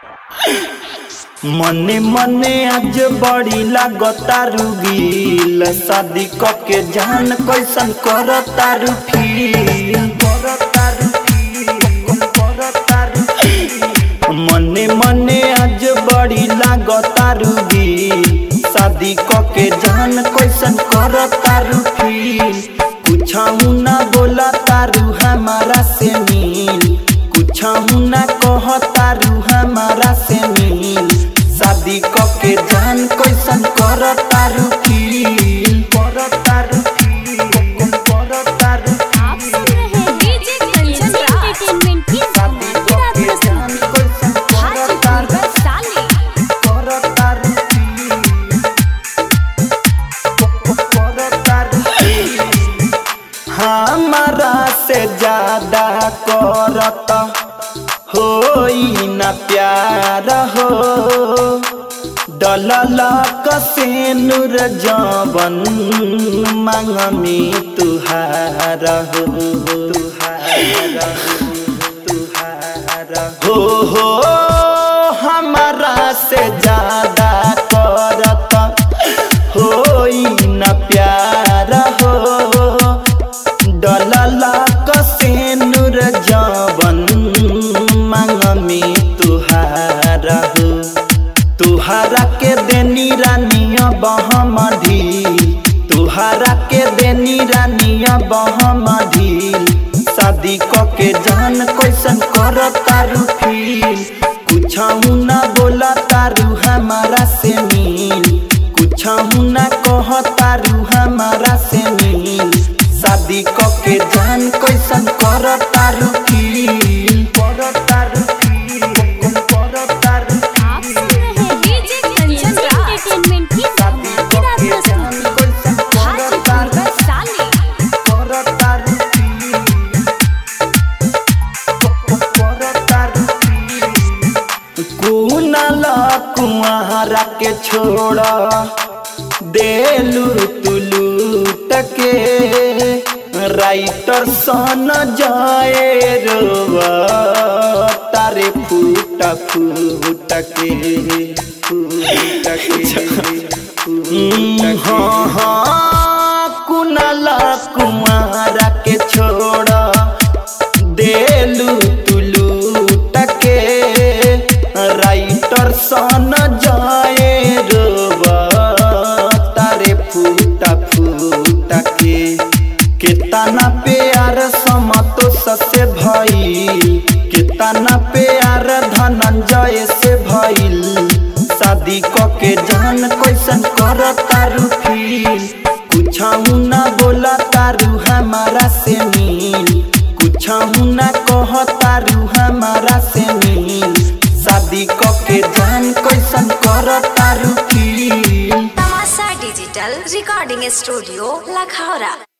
मने मने आज बड़ी लागता रुगील शादी क के जान कैसन करता रु फील करता रु फील करता रु फील मने मने आज बड़ी लागता रुगील शादी क के जान कैसन करता रु फील कुछहु ना बोला तारू हमारा से मिल कुछहु ना कह तारू हमारा से मिल शादी क के जान कैसन कर तारू फील कर तारू फील कर तारू आप सुन रहे हैं डीजे कंचन एंटरटेनमेंट की शादी क धमाकेदार के जान प्रस्तुति कैसन कर हाजीपुर तारू वैशाली कर तारू फील कर तारू फील हमारा से ज्यादा करत होई न प्यार हो डलल कसे नूर जवन मांग में तुहार हो तुहार हो तुहार हो हो हमारा से ज्यादा करत होई न प्यार हो डलला कसे नूर जवन मांग में तुहार हो तुहारा के देनी रानिया बहम ढील तुहारा के देनी रानिया बहम ढील शादी क के जान कैसन कर तारू फील कुछहु ना बोला तारू हमारा से मिल कुछहु ना कह तारू हमारा से मिल शादी क के जान कैसन कर तारू फील कर तारू फील कर तारू आप सुन रहे हैं डीजे कंचन एंटरटेनमेंट की शादी क धमाकेदार के प्रस्तुति जान कैसन कर हाजीपुर तारू वैशाली कुनला कुआरा के छोड़ा देलू तुलू टके राइटर सन जाए रोवा तारे फूट फूट के फूट के हाँ हाँ कुनला कुआरा के छोड़ा देलू तुलू टके राइटर सन जाए रोबा तारे फूटा फूटा के कितना प्यार समतोष से भइल कितना प्यार धनंजय से भइल शादी क के जान कैसन कर तारू फील कुछहु ना बोला तारू हमारा से मिल कुछहु ना कह तारू हमारा से मिल शादी क के जान कैसन कर तारू फील तमाशा डिजिटल रिकॉर्डिंग स्टूडियो लखौरा